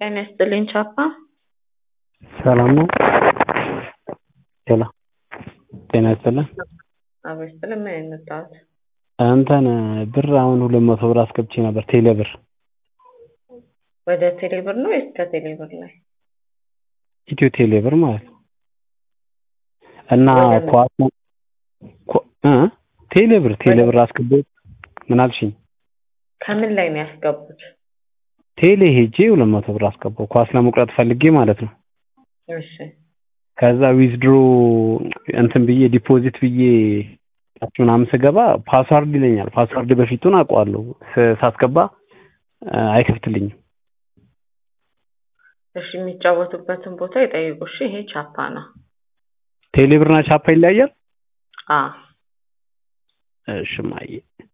ጤና ይስጥልኝ ቻፓ። ሰላም ነው? ሄሎ ጤና ይስጥልን። አዎ ይስጥልን። ምን የመጣሁት እንትን ብር አሁን ሁለት መቶ ብር አስገብቼ ነበር ቴሌ ብር ወደ ቴሌ ብር ነው ወይስ ከቴሌ ብር ላይ? ኢትዮ ቴሌ ብር ማለት ነው። እና ወደ ምን? ኳስ ኳ- እ ቴሌ ብር ቴሌ ብር አስገባሁት። ምን አልሽኝ? ከምን ላይ ነው ያስገቡት? ቴሌ ሄጄ ሁለት መቶ ብር አስገባሁ ኳስ ለመቁረጥ ፈልጌ ማለት ነው። እሺ ከዛ ዊዝድሮ እንትን ብዬ ዲፖዚት ብዬ ምናምን ስገባ ፓስዋርድ ይለኛል። ፓስዋርድ በፊቱን አውቀዋለሁ ስ- ሳስገባ እ፣ አይከፍትልኝም። እሺ የሚጫወቱበትን ቦታ ይጠይቁ። እሺ ይሄ ቻፓ ነው። ቴሌ ብርና ቻፓ ይለያያል? አ እሺ ማየ